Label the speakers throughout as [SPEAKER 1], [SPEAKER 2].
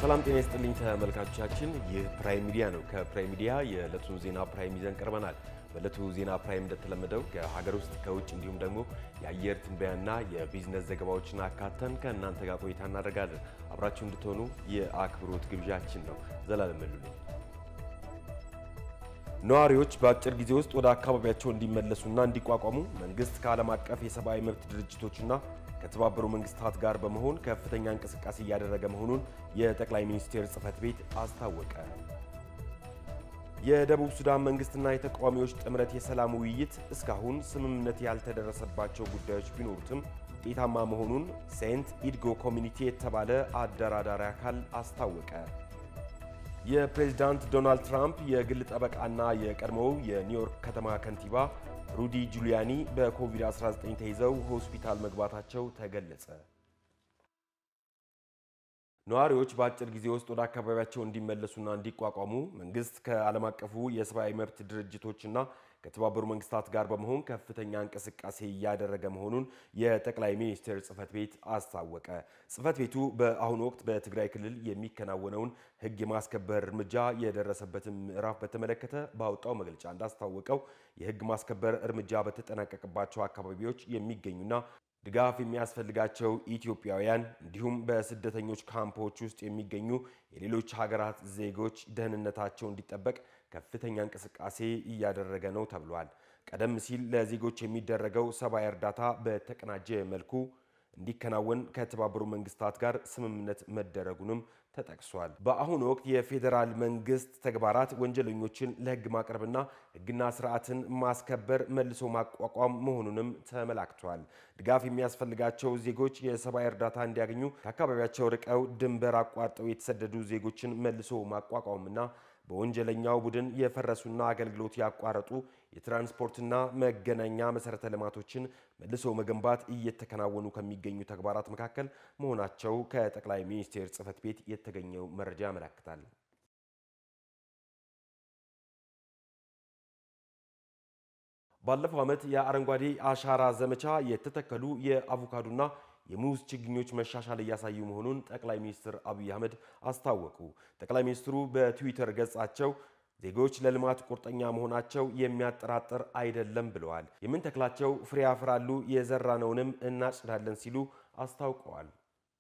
[SPEAKER 1] ሰላም ጤና ይስጥልኝ ተመልካቾቻችን፣ ይህ ፕራይም ሚዲያ ነው። ከፕራይም ሚዲያ የዕለቱን ዜና ፕራይም ይዘን ቀርበናል። በዕለቱ ዜና ፕራይም እንደተለመደው ከሀገር ውስጥ ከውጭ እንዲሁም ደግሞ የአየር ትንበያና የቢዝነስ ዘገባዎችን አካተን ከእናንተ ጋር ቆይታ እናደርጋለን። አብራችሁ እንድትሆኑ የአክብሮት ግብዣችን ነው። ዘላለም መሉ ነኝ። ነዋሪዎች በአጭር ጊዜ ውስጥ ወደ አካባቢያቸው እንዲመለሱና እንዲቋቋሙ መንግስት ከዓለም አቀፍ የሰብአዊ መብት ድርጅቶችና ከተባበሩ መንግስታት ጋር በመሆን ከፍተኛ እንቅስቃሴ እያደረገ መሆኑን የጠቅላይ ሚኒስቴር ጽህፈት ቤት አስታወቀ። የደቡብ ሱዳን መንግስትና የተቃዋሚዎች ጥምረት የሰላም ውይይት እስካሁን ስምምነት ያልተደረሰባቸው ጉዳዮች ቢኖሩትም ውጤታማ መሆኑን ሴንት ኢድጎ ኮሚኒቲ የተባለ አደራዳሪ አካል አስታወቀ። የፕሬዝዳንት ዶናልድ ትራምፕ የግል ጠበቃና የቀድሞው የኒውዮርክ ከተማ ከንቲባ ሩዲ ጁሊያኒ በኮቪድ-19 ተይዘው ሆስፒታል መግባታቸው ተገለጸ። ነዋሪዎች በአጭር ጊዜ ውስጥ ወደ አካባቢያቸው እንዲመለሱና እንዲቋቋሙ መንግስት ከዓለም አቀፉ የሰብአዊ መብት ድርጅቶችና ከተባበሩ መንግስታት ጋር በመሆን ከፍተኛ እንቅስቃሴ እያደረገ መሆኑን የጠቅላይ ሚኒስትር ጽህፈት ቤት አስታወቀ። ጽህፈት ቤቱ በአሁኑ ወቅት በትግራይ ክልል የሚከናወነውን ሕግ የማስከበር እርምጃ የደረሰበትን ምዕራፍ በተመለከተ ባወጣው መግለጫ እንዳስታወቀው የሕግ ማስከበር እርምጃ በተጠናቀቀባቸው አካባቢዎች የሚገኙና ድጋፍ የሚያስፈልጋቸው ኢትዮጵያውያን እንዲሁም በስደተኞች ካምፖች ውስጥ የሚገኙ የሌሎች ሀገራት ዜጎች ደህንነታቸው እንዲጠበቅ ከፍተኛ እንቅስቃሴ እያደረገ ነው ተብሏል። ቀደም ሲል ለዜጎች የሚደረገው ሰብአዊ እርዳታ በተቀናጀ መልኩ እንዲከናወን ከተባበሩ መንግስታት ጋር ስምምነት መደረጉንም ተጠቅሷል። በአሁኑ ወቅት የፌዴራል መንግስት ተግባራት ወንጀለኞችን ለህግ ማቅረብና ህግና ስርዓትን ማስከበር፣ መልሶ ማቋቋም መሆኑንም ተመላክቷል። ድጋፍ የሚያስፈልጋቸው ዜጎች የሰብአዊ እርዳታ እንዲያገኙ ከአካባቢያቸው ርቀው ድንበር አቋርጠው የተሰደዱ ዜጎችን መልሶ ማቋቋምና በወንጀለኛው ቡድን የፈረሱና አገልግሎት ያቋረጡ የትራንስፖርትና መገናኛ መሰረተ ልማቶችን መልሶ መገንባት እየተከናወኑ ከሚገኙ ተግባራት መካከል መሆናቸው ከጠቅላይ ሚኒስቴር ጽህፈት ቤት የተገኘው መረጃ ያመለክታል። ባለፈው ዓመት የአረንጓዴ አሻራ ዘመቻ የተተከሉ የአቮካዶና የሙዝ ችግኞች መሻሻል እያሳዩ መሆኑን ጠቅላይ ሚኒስትር አብይ አህመድ አስታወቁ። ጠቅላይ ሚኒስትሩ በትዊተር ገጻቸው ዜጎች ለልማት ቁርጠኛ መሆናቸው የሚያጠራጥር አይደለም ብለዋል። የምንተክላቸው ፍሬ ያፈራሉ፣ የዘራነውንም እናጭዳለን ሲሉ አስታውቀዋል።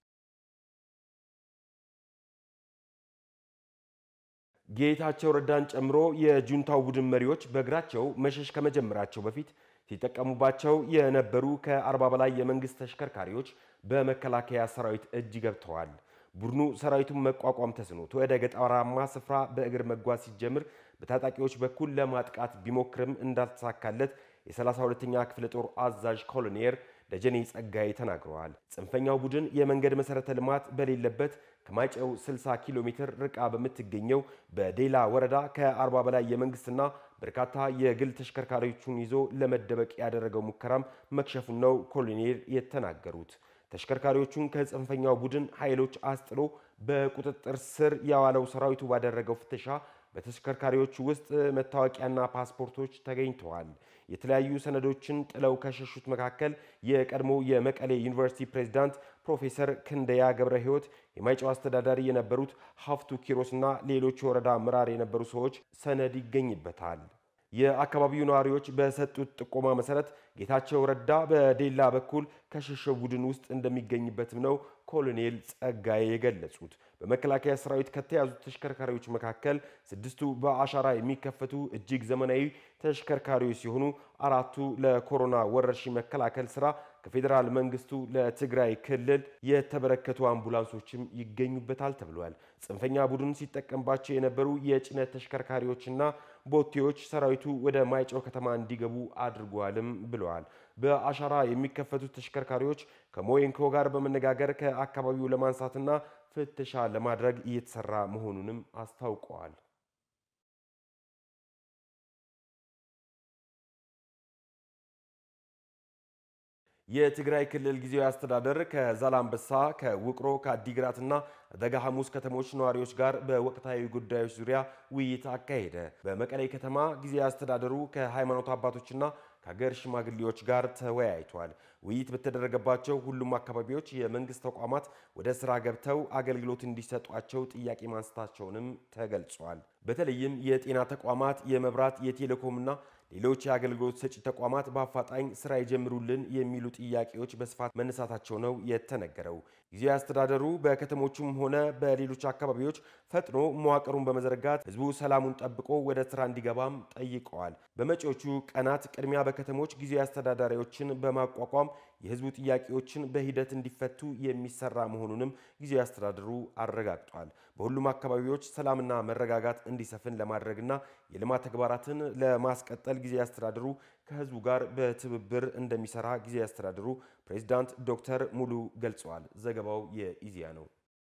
[SPEAKER 1] ጌታቸው ረዳን ጨምሮ የጁንታው ቡድን መሪዎች በእግራቸው መሸሽ ከመጀመራቸው በፊት ሲጠቀሙባቸው የነበሩ ከአርባ በላይ የመንግስት ተሽከርካሪዎች በመከላከያ ሰራዊት እጅ ገብተዋል። ቡድኑ ሰራዊቱን መቋቋም ተስኖት ወደ ገጠራማ ስፍራ በእግር መጓዝ ሲጀምር በታጣቂዎች በኩል ለማጥቃት ቢሞክርም እንዳልተሳካለት የ32ኛ ክፍለ ጦር አዛዥ ኮሎኔል ደጀኔ ጸጋይ ተናግረዋል። ጽንፈኛው ቡድን የመንገድ መሰረተ ልማት በሌለበት ከማይጨው 60 ኪሎ ሜትር ርቃ በምትገኘው በዴላ ወረዳ ከ40 በላይ የመንግስትና በርካታ የግል ተሽከርካሪዎቹን ይዞ ለመደበቅ ያደረገው ሙከራም መክሸፉን ነው ኮሎኔል የተናገሩት። ተሽከርካሪዎቹን ከጽንፈኛው ቡድን ኃይሎች አስጥሎ በቁጥጥር ስር ያዋለው ሰራዊቱ ባደረገው ፍተሻ በተሽከርካሪዎቹ ውስጥ መታወቂያና ፓስፖርቶች ተገኝተዋል። የተለያዩ ሰነዶችን ጥለው ከሸሹት መካከል የቀድሞ የመቀሌ ዩኒቨርሲቲ ፕሬዝዳንት ፕሮፌሰር ክንደያ ገብረ ሕይወት፣ የማይጨው አስተዳዳሪ የነበሩት ሀፍቱ ኪሮስና ሌሎች የወረዳ አመራር የነበሩ ሰዎች ሰነድ ይገኝበታል። የአካባቢው ነዋሪዎች በሰጡት ጥቆማ መሰረት ጌታቸው ረዳ በዴላ በኩል ከሸሸው ቡድን ውስጥ እንደሚገኝበትም ነው ኮሎኔል ጸጋዬ የገለጹት። በመከላከያ ሰራዊት ከተያዙት ተሽከርካሪዎች መካከል ስድስቱ በአሻራ የሚከፈቱ እጅግ ዘመናዊ ተሽከርካሪዎች ሲሆኑ አራቱ ለኮሮና ወረርሽኝ መከላከል ስራ ከፌዴራል መንግስቱ ለትግራይ ክልል የተበረከቱ አምቡላንሶችም ይገኙበታል ተብሏል። ጽንፈኛ ቡድን ሲጠቀምባቸው የነበሩ የጭነት ተሽከርካሪዎችና ቦቴዎች ሰራዊቱ ወደ ማይጨው ከተማ እንዲገቡ አድርጓልም ብለዋል። በአሻራ የሚከፈቱት ተሽከርካሪዎች ከሞየንኮ ጋር በመነጋገር ከአካባቢው ለማንሳትና ፍተሻ ለማድረግ እየተሰራ መሆኑንም አስታውቀዋል። የትግራይ ክልል ጊዜያዊ አስተዳደር ከዛላምበሳ፣ ከውቅሮ፣ ከአዲግራትና ደጋ ሐሙስ ከተሞች ነዋሪዎች ጋር በወቅታዊ ጉዳዮች ዙሪያ ውይይት አካሄደ። በመቀሌ ከተማ ጊዜያዊ አስተዳደሩ ከሃይማኖት አባቶችና ከሀገር ሽማግሌዎች ጋር ተወያይቷል። ውይይት በተደረገባቸው ሁሉም አካባቢዎች የመንግስት ተቋማት ወደ ስራ ገብተው አገልግሎት እንዲሰጧቸው ጥያቄ ማንሳታቸውንም ተገልጿል። በተለይም የጤና ተቋማት፣ የመብራት፣ የቴሌኮምና ሌሎች የአገልግሎት ሰጪ ተቋማት በአፋጣኝ ስራ ይጀምሩልን የሚሉ ጥያቄዎች በስፋት መነሳታቸው ነው የተነገረው። ጊዜያዊ አስተዳደሩ በከተሞቹም ሆነ በሌሎች አካባቢዎች ፈጥኖ መዋቅሩን በመዘርጋት ህዝቡ ሰላሙን ጠብቆ ወደ ስራ እንዲገባም ጠይቀዋል። በመጪዎቹ ቀናት ቅድሚያ በከተሞች ጊዜያዊ አስተዳዳሪዎችን በማቋቋም የህዝቡ ጥያቄዎችን በሂደት እንዲፈቱ የሚሰራ መሆኑንም ጊዜያዊ አስተዳደሩ አረጋግጧል። በሁሉም አካባቢዎች ሰላምና መረጋጋት እንዲሰፍን ለማድረግና የልማት ተግባራትን ለማስቀጠል ጊዜያዊ አስተዳደሩ ከህዝቡ ጋር በትብብር እንደሚሰራ ጊዜያዊ አስተዳደሩ ፕሬዚዳንት ዶክተር ሙሉ ገልጸዋል። ዘገባው የኢዜአ ነው።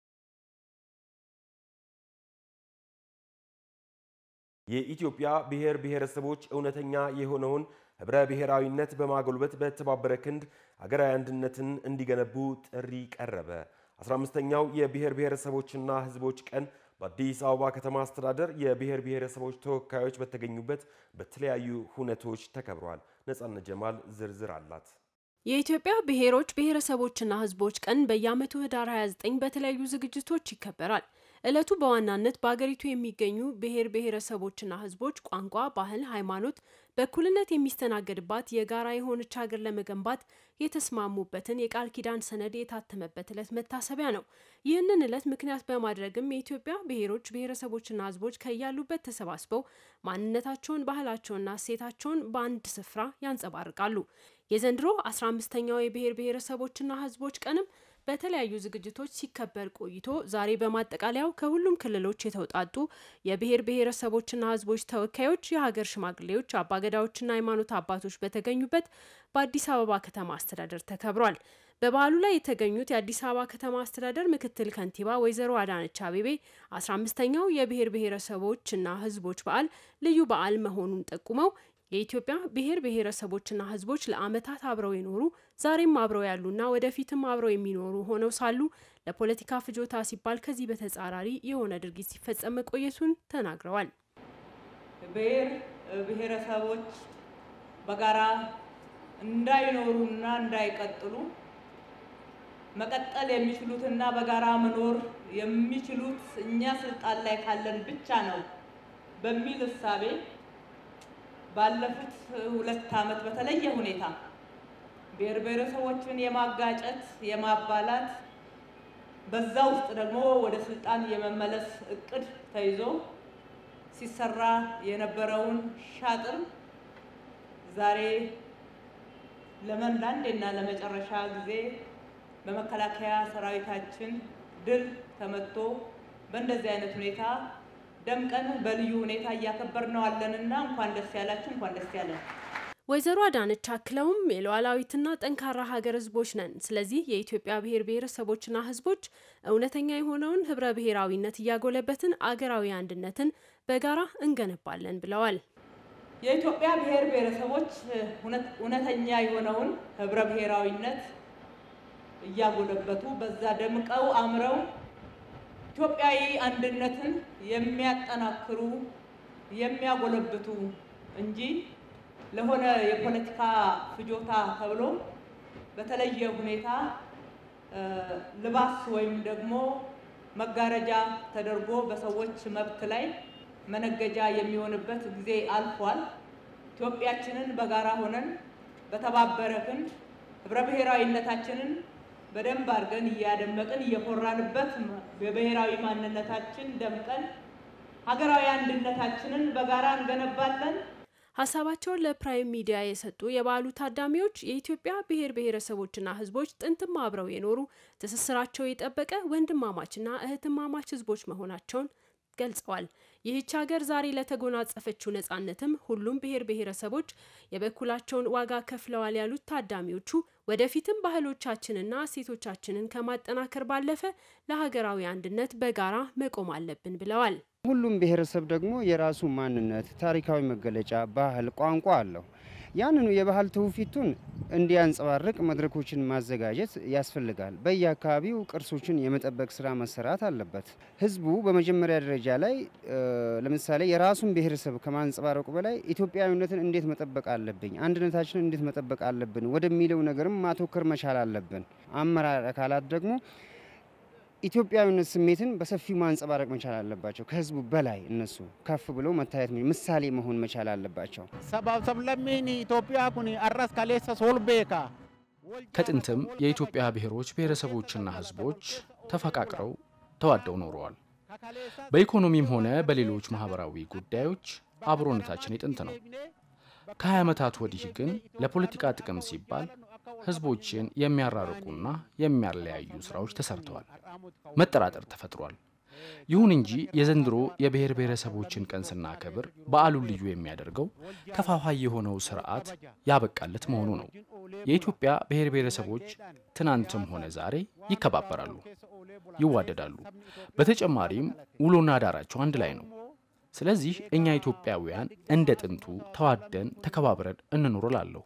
[SPEAKER 1] የኢትዮጵያ ብሔር ብሔረሰቦች እውነተኛ የሆነውን ህብረ ብሔራዊነት በማጎልበት በተባበረ ክንድ ሀገራዊ አንድነትን እንዲገነቡ ጥሪ ቀረበ። 15ኛው የብሔር ብሔረሰቦችና ህዝቦች ቀን በአዲስ አበባ ከተማ አስተዳደር የብሔር ብሔረሰቦች ተወካዮች በተገኙበት በተለያዩ ሁነቶች ተከብሯል። ነጻነት ጀማል ዝርዝር አላት።
[SPEAKER 2] የኢትዮጵያ ብሔሮች ብሔረሰቦችና ህዝቦች ቀን በየዓመቱ ህዳር 29 በተለያዩ ዝግጅቶች ይከበራል። ዕለቱ በዋናነት በአገሪቱ የሚገኙ ብሔር ብሔረሰቦችና ህዝቦች ቋንቋ፣ ባህል፣ ሃይማኖት በእኩልነት የሚስተናገድባት የጋራ የሆነች ሀገር ለመገንባት የተስማሙበትን የቃል ኪዳን ሰነድ የታተመበት ዕለት መታሰቢያ ነው። ይህንን ዕለት ምክንያት በማድረግም የኢትዮጵያ ብሔሮች ብሔረሰቦችና ህዝቦች ከያሉበት ተሰባስበው ማንነታቸውን፣ ባህላቸውንና እሴታቸውን በአንድ ስፍራ ያንጸባርቃሉ። የዘንድሮ 15ኛው የብሔር ብሔረሰቦችና ህዝቦች ቀንም በተለያዩ ዝግጅቶች ሲከበር ቆይቶ ዛሬ በማጠቃለያው ከሁሉም ክልሎች የተውጣጡ የብሔር ብሔረሰቦችና ህዝቦች ተወካዮች፣ የሀገር ሽማግሌዎች፣ አባገዳዎችና ሃይማኖት አባቶች በተገኙበት በአዲስ አበባ ከተማ አስተዳደር ተከብሯል። በበዓሉ ላይ የተገኙት የአዲስ አበባ ከተማ አስተዳደር ምክትል ከንቲባ ወይዘሮ አዳነች አቤቤ 15ኛው የብሔር ብሔረሰቦችና ህዝቦች በዓል ልዩ በዓል መሆኑን ጠቁመው የኢትዮጵያ ብሔር ብሔረሰቦችና ህዝቦች ለዓመታት አብረው የኖሩ ዛሬም አብረው ያሉና ወደፊትም አብረው የሚኖሩ ሆነው ሳሉ ለፖለቲካ ፍጆታ ሲባል ከዚህ በተጻራሪ የሆነ ድርጊት ሲፈጸም መቆየቱን ተናግረዋል።
[SPEAKER 3] ብሔር ብሔረሰቦች በጋራ እንዳይኖሩና እንዳይቀጥሉ መቀጠል የሚችሉትና በጋራ መኖር የሚችሉት እኛ ስልጣን ላይ ካለን ብቻ ነው በሚል እሳቤ ባለፉት ሁለት ዓመት በተለየ ሁኔታ ብሔር ብሔረሰቦችን የማጋጨት የማባላት በዛ ውስጥ ደግሞ ወደ ስልጣን የመመለስ እቅድ ተይዞ ሲሰራ የነበረውን ሻጥር ዛሬ ለመን ለአንዴና ለመጨረሻ ጊዜ በመከላከያ ሰራዊታችን ድል ተመቶ በእንደዚህ አይነት ሁኔታ ደምቀን በልዩ ሁኔታ እያከበርነው አለንና እንኳን ደስ ያላችሁ፣ እንኳን ደስ ያለን።
[SPEAKER 2] ወይዘሮ አዳነች አክለውም የሉዓላዊትና ጠንካራ ሀገር ህዝቦች ነን። ስለዚህ የኢትዮጵያ ብሔር ብሔረሰቦችና ህዝቦች እውነተኛ የሆነውን ህብረ ብሔራዊነት እያጎለበትን አገራዊ አንድነትን በጋራ እንገነባለን ብለዋል።
[SPEAKER 3] የኢትዮጵያ ብሔር ብሔረሰቦች እውነተኛ የሆነውን ህብረ ብሔራዊነት እያጎለበቱ በዛ ደምቀው አምረው ኢትዮጵያዊ አንድነትን የሚያጠናክሩ የሚያጎለብቱ እንጂ ለሆነ የፖለቲካ ፍጆታ ተብሎ በተለየ ሁኔታ ልባስ ወይም ደግሞ መጋረጃ ተደርጎ በሰዎች መብት ላይ መነገጃ የሚሆንበት ጊዜ አልፏል። ኢትዮጵያችንን በጋራ ሆነን በተባበረ ክንድ ህብረ ብሔራዊነታችንን በደንብ አድርገን እያደመቅን እየኮራንበት በብሔራዊ ማንነታችን ደምቀን ሀገራዊ አንድነታችንን በጋራ እንገነባለን።
[SPEAKER 2] ሀሳባቸውን ለፕራይም ሚዲያ የሰጡ የበዓሉ ታዳሚዎች የኢትዮጵያ ብሔር ብሔረሰቦችና ህዝቦች ጥንትም አብረው የኖሩ ትስስራቸው የጠበቀ ወንድማማችና እህትማማች ህዝቦች መሆናቸውን ገልጸዋል። ይህች ሀገር ዛሬ ለተጎናጸፈችው ነጻነትም ሁሉም ብሔር ብሔረሰቦች የበኩላቸውን ዋጋ ከፍለዋል ያሉት ታዳሚዎቹ ወደፊትም ባህሎቻችንና እሴቶቻችንን ከማጠናከር ባለፈ ለሀገራዊ አንድነት በጋራ መቆም አለብን ብለዋል።
[SPEAKER 4] ሁሉም ብሔረሰብ ደግሞ የራሱ ማንነት፣ ታሪካዊ መገለጫ፣ ባህል፣ ቋንቋ አለው። ያንኑ የባህል ትውፊቱን እንዲያንጸባርቅ መድረኮችን ማዘጋጀት ያስፈልጋል። በየአካባቢው ቅርሶችን የመጠበቅ ስራ መሰራት አለበት። ህዝቡ በመጀመሪያ ደረጃ ላይ ለምሳሌ የራሱን ብሔረሰብ ከማንጸባረቁ በላይ ኢትዮጵያዊነትን እንዴት መጠበቅ አለብኝ፣ አንድነታችንን እንዴት መጠበቅ አለብን ወደሚለው ነገርም ማተኮር መቻል አለብን። አመራር አካላት ደግሞ ኢትዮጵያዊነት ስሜትን በሰፊው ማንጸባረቅ መቻል አለባቸው። ከህዝቡ በላይ እነሱ ከፍ ብለው መታየት ምሳሌ መሆን መቻል አለባቸው።
[SPEAKER 5] ሰባብ ሰብለሚን ኢትዮጵያ ኩኒ አራስ ካሌሰ ሶልቤካ
[SPEAKER 6] ከጥንትም የኢትዮጵያ ብሔሮች ብሔረሰቦችና ህዝቦች ተፈቃቅረው ተዋደው ኖረዋል። በኢኮኖሚም ሆነ በሌሎች ማህበራዊ ጉዳዮች አብሮነታችን የጥንት ነው። ከ20 ዓመታት ወዲህ ግን ለፖለቲካ ጥቅም ሲባል ህዝቦችን የሚያራርቁና የሚያለያዩ ስራዎች ተሰርተዋል። መጠራጠር ተፈጥሯል። ይሁን እንጂ የዘንድሮ የብሔር ብሔረሰቦችን ቀን ስናከብር በዓሉን ልዩ የሚያደርገው ከፋፋይ የሆነው ስርዓት ያበቃለት መሆኑ ነው። የኢትዮጵያ ብሔር ብሔረሰቦች ትናንትም ሆነ ዛሬ ይከባበራሉ፣ ይዋደዳሉ። በተጨማሪም ውሎና ዳራቸው አንድ ላይ ነው። ስለዚህ እኛ ኢትዮጵያውያን እንደ ጥንቱ ተዋደን ተከባብረን እንኖር እላለሁ።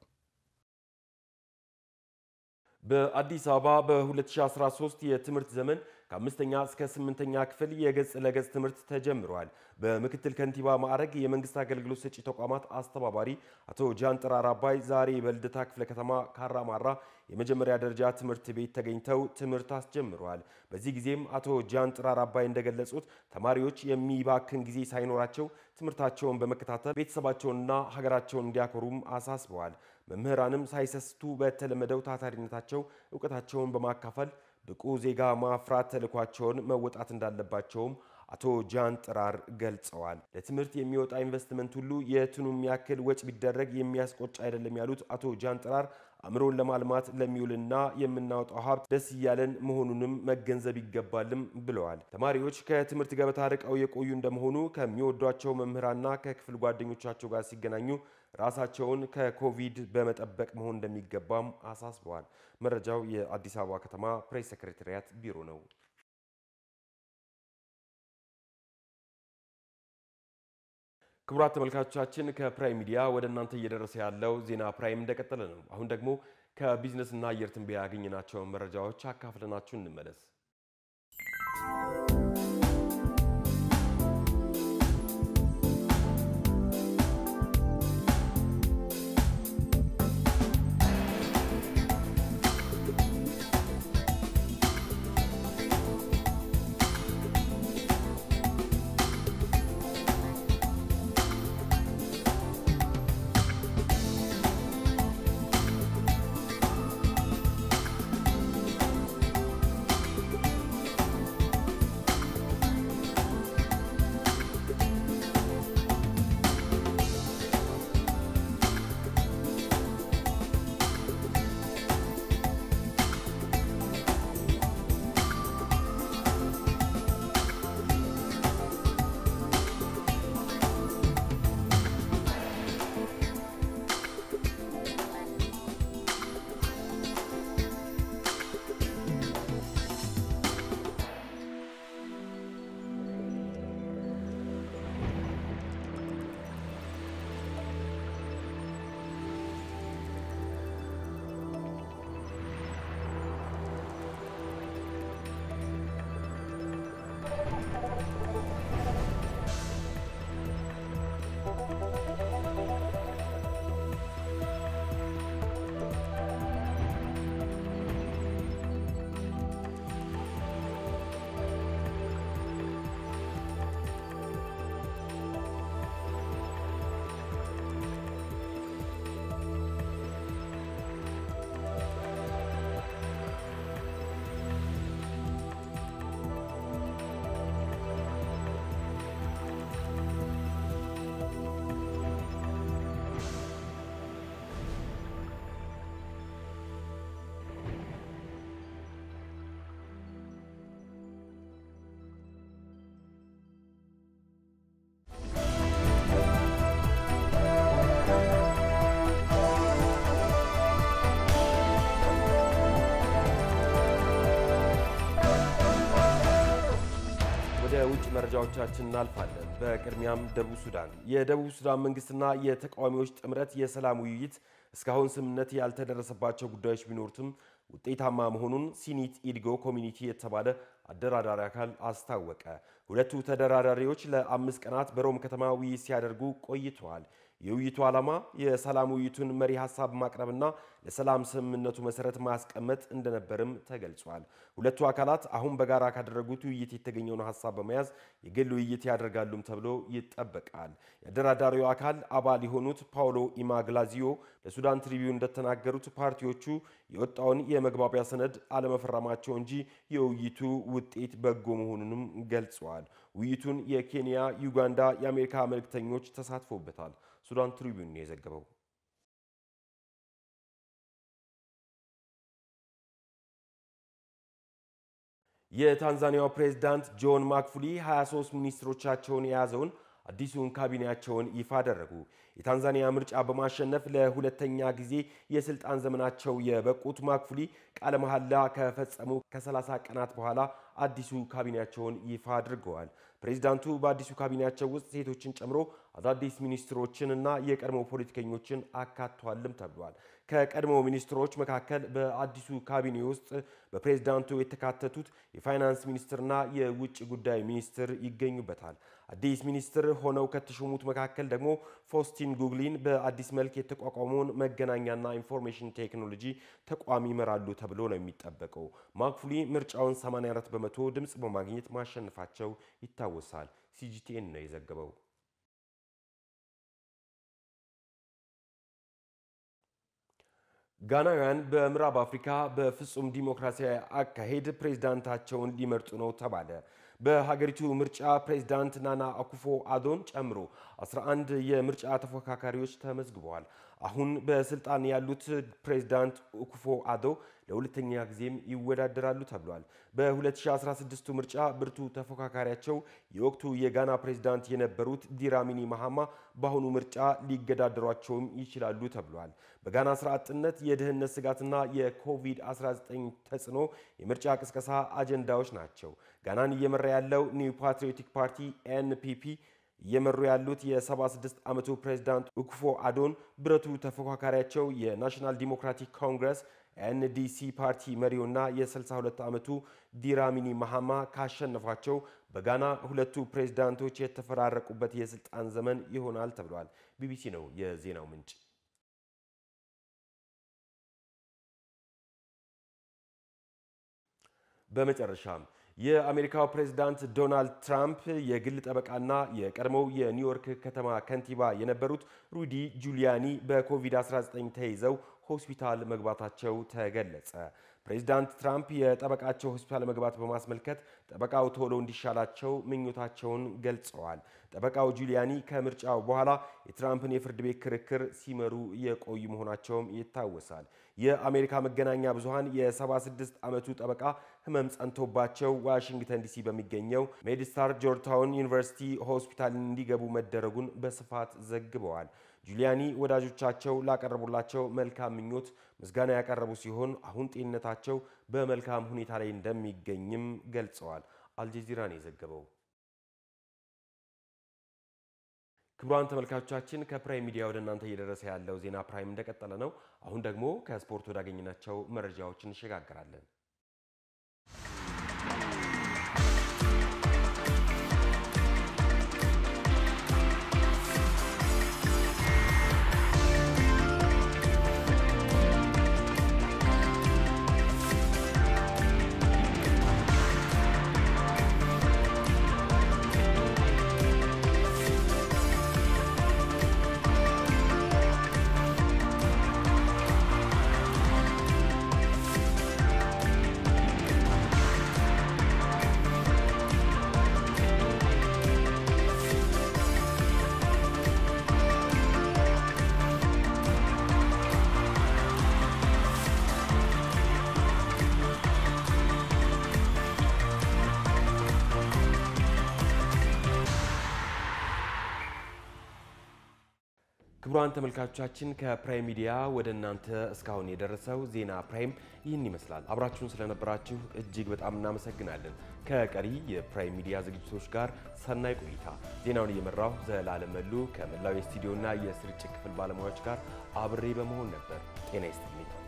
[SPEAKER 1] በአዲስ አበባ በ2013 የትምህርት ዘመን ከአምስተኛ እስከ ስምንተኛ ክፍል የገጽ ለገጽ ትምህርት ተጀምሯል። በምክትል ከንቲባ ማዕረግ የመንግስት አገልግሎት ሰጪ ተቋማት አስተባባሪ አቶ ጃንጥራር አባይ ዛሬ በልደታ ክፍለ ከተማ ካራማራ የመጀመሪያ ደረጃ ትምህርት ቤት ተገኝተው ትምህርት አስጀምረዋል። በዚህ ጊዜም አቶ ጃንጥራር አባይ እንደገለጹት ተማሪዎች የሚባክን ጊዜ ሳይኖራቸው ትምህርታቸውን በመከታተል ቤተሰባቸውንና ሀገራቸውን እንዲያኮሩም አሳስበዋል። መምህራንም ሳይሰስቱ በተለመደው ታታሪነታቸው እውቀታቸውን በማካፈል ብቁ ዜጋ ማፍራት ተልዕኳቸውን መወጣት እንዳለባቸውም አቶ ጃን ጥራር ገልጸዋል። ለትምህርት የሚወጣ ኢንቨስትመንት ሁሉ የቱንም ያክል ወጪ ቢደረግ የሚያስቆጭ አይደለም ያሉት አቶ ጃን ጥራር አእምሮን ለማልማት ለሚውልና የምናወጣው ሀብት ደስ እያለን መሆኑንም መገንዘብ ይገባልም ብለዋል። ተማሪዎች ከትምህርት ገበታ ርቀው የቆዩ እንደመሆኑ ከሚወዷቸው መምህራንና ከክፍል ጓደኞቻቸው ጋር ሲገናኙ ራሳቸውን ከኮቪድ በመጠበቅ መሆን እንደሚገባም አሳስበዋል። መረጃው የአዲስ አበባ ከተማ ፕሬስ ሴክሬታሪያት ቢሮ ነው። ክቡራት ተመልካቾቻችን ከፕራይም ሚዲያ ወደ እናንተ እየደረሰ ያለው ዜና ፕራይም እንደቀጠለ ነው። አሁን ደግሞ ከቢዝነስና አየር ትንበያ ያገኘናቸውን መረጃዎች አካፍለናችሁ እንመለስ። መረጃዎቻችን እናልፋለን። በቅድሚያም ደቡብ ሱዳን። የደቡብ ሱዳን መንግስትና የተቃዋሚዎች ጥምረት የሰላም ውይይት እስካሁን ስምምነት ያልተደረሰባቸው ጉዳዮች ቢኖሩትም ውጤታማ መሆኑን ሲኒት ኢድጎ ኮሚኒቲ የተባለ አደራዳሪ አካል አስታወቀ። ሁለቱ ተደራዳሪዎች ለአምስት ቀናት በሮም ከተማ ውይይት ሲያደርጉ ቆይተዋል። የውይይቱ ዓላማ የሰላም ውይይቱን መሪ ሀሳብ ማቅረብና ለሰላም ስምምነቱ መሰረት ማስቀመጥ እንደነበርም ተገልጿል። ሁለቱ አካላት አሁን በጋራ ካደረጉት ውይይት የተገኘውን ሀሳብ በመያዝ የግል ውይይት ያደርጋሉም ተብሎ ይጠበቃል። የአደራዳሪው አካል አባል የሆኑት ፓውሎ ኢማግላዚዮ ለሱዳን ትሪቢዩን እንደተናገሩት ፓርቲዎቹ የወጣውን የመግባቢያ ሰነድ አለመፈረማቸው እንጂ የውይይቱ ውጤት በጎ መሆኑንም ገልጸዋል። ውይይቱን የኬንያ፣ ዩጋንዳ፣ የአሜሪካ መልእክተኞች ተሳትፎበታል። ሱዳን ትሪቢዩን የዘገበው የታንዛኒያው ፕሬዝዳንት ጆን ማክፉሊ 23 ሚኒስትሮቻቸውን የያዘውን አዲሱን ካቢኔያቸውን ይፋ አደረጉ። የታንዛኒያ ምርጫ በማሸነፍ ለሁለተኛ ጊዜ የስልጣን ዘመናቸው የበቁት ማክፉሊ ቃለ መሐላ ከፈጸሙ ከ30 ቀናት በኋላ አዲሱ ካቢኔያቸውን ይፋ አድርገዋል። ፕሬዚዳንቱ በአዲሱ ካቢኔያቸው ውስጥ ሴቶችን ጨምሮ አዳዲስ ሚኒስትሮችን እና የቀድሞ ፖለቲከኞችን አካቷልም ተብሏል። ከቀድሞ ሚኒስትሮች መካከል በአዲሱ ካቢኔ ውስጥ በፕሬዝዳንቱ የተካተቱት የፋይናንስ ሚኒስትርና የውጭ ጉዳይ ሚኒስትር ይገኙበታል። አዲስ ሚኒስትር ሆነው ከተሾሙት መካከል ደግሞ ፎስቲን ጉግሊን በአዲስ መልክ የተቋቋመውን መገናኛና ኢንፎርሜሽን ቴክኖሎጂ ተቋም ይመራሉ ተብሎ ነው የሚጠበቀው። ማክፉሊ ምርጫውን 84 በመቶ ድምፅ በማግኘት ማሸነፋቸው ይታወሳል። ሲጂቲኤን ነው የዘገበው። ጋናውያን በምዕራብ አፍሪካ በፍጹም ዲሞክራሲያዊ አካሄድ ፕሬዝዳንታቸውን ሊመርጡ ነው ተባለ። በሀገሪቱ ምርጫ ፕሬዝዳንት ናና አኩፎ አዶን ጨምሮ 11 የምርጫ ተፎካካሪዎች ተመዝግበዋል። አሁን በስልጣን ያሉት ፕሬዝዳንት አኩፎ አዶ ለሁለተኛ ጊዜም ይወዳደራሉ ተብሏል። በ2016 ምርጫ ብርቱ ተፎካካሪያቸው የወቅቱ የጋና ፕሬዝዳንት የነበሩት ዲራሚኒ ማሃማ በአሁኑ ምርጫ ሊገዳደሯቸውም ይችላሉ ተብሏል። በጋና ስራ አጥነት፣ የድህነት ስጋትና የኮቪድ-19 ተጽዕኖ የምርጫ ቅስቀሳ አጀንዳዎች ናቸው። ጋናን እየመራ ያለው ኒው ፓትሪዮቲክ ፓርቲ ኤንፒፒ እየመሩ ያሉት የ76 ዓመቱ ፕሬዝዳንት ኡኩፎ አዶን ብረቱ ተፎካካሪያቸው የናሽናል ዲሞክራቲክ ኮንግረስ ኤንዲሲ ፓርቲ መሪውና የ62 ዓመቱ ዲራሚኒ ማሃማ ካሸነፏቸው በጋና ሁለቱ ፕሬዝዳንቶች የተፈራረቁበት የስልጣን ዘመን ይሆናል ተብሏል። ቢቢሲ ነው የዜናው ምንጭ። በመጨረሻም የአሜሪካው ፕሬዝዳንት ዶናልድ ትራምፕ የግል ጠበቃና የቀድሞው የኒውዮርክ ከተማ ከንቲባ የነበሩት ሩዲ ጁሊያኒ በኮቪድ-19 ተይዘው ሆስፒታል መግባታቸው ተገለጸ። ፕሬዚዳንት ትራምፕ የጠበቃቸው ሆስፒታል መግባት በማስመልከት ጠበቃው ቶሎ እንዲሻላቸው ምኞታቸውን ገልጸዋል። ጠበቃው ጁሊያኒ ከምርጫው በኋላ የትራምፕን የፍርድ ቤት ክርክር ሲመሩ የቆዩ መሆናቸውም ይታወሳል። የአሜሪካ መገናኛ ብዙሃን የ76 ዓመቱ ጠበቃ ህመም ጸንቶባቸው ዋሽንግተን ዲሲ በሚገኘው ሜድስታር ጆርጅታውን ዩኒቨርሲቲ ሆስፒታል እንዲገቡ መደረጉን በስፋት ዘግበዋል። ጁሊያኒ ወዳጆቻቸው ላቀረቡላቸው መልካም ምኞት ምስጋና ያቀረቡ ሲሆን አሁን ጤንነታቸው በመልካም ሁኔታ ላይ እንደሚገኝም ገልጸዋል። አልጀዚራ ነው የዘገበው። ክቡራን ተመልካቾቻችን ከፕራይም ሚዲያ ወደ እናንተ እየደረሰ ያለው ዜና ፕራይም እንደቀጠለ ነው። አሁን ደግሞ ከስፖርት ወዳገኘናቸው መረጃዎች እንሸጋግራለን። ክቡራን ተመልካቾቻችን ከፕራይም ሚዲያ ወደ እናንተ እስካሁን የደረሰው ዜና ፕራይም ይህን ይመስላል። አብራችሁን ስለነበራችሁ እጅግ በጣም እናመሰግናለን። ከቀሪ የፕራይም ሚዲያ ዝግጅቶች ጋር ሰናይ ቆይታ። ዜናውን እየመራሁ ዘላለም መሉ ከመላው የስቱዲዮና የስርጭት ክፍል ባለሙያዎች ጋር አብሬ በመሆን ነበር። ጤና ይስጥልኝ።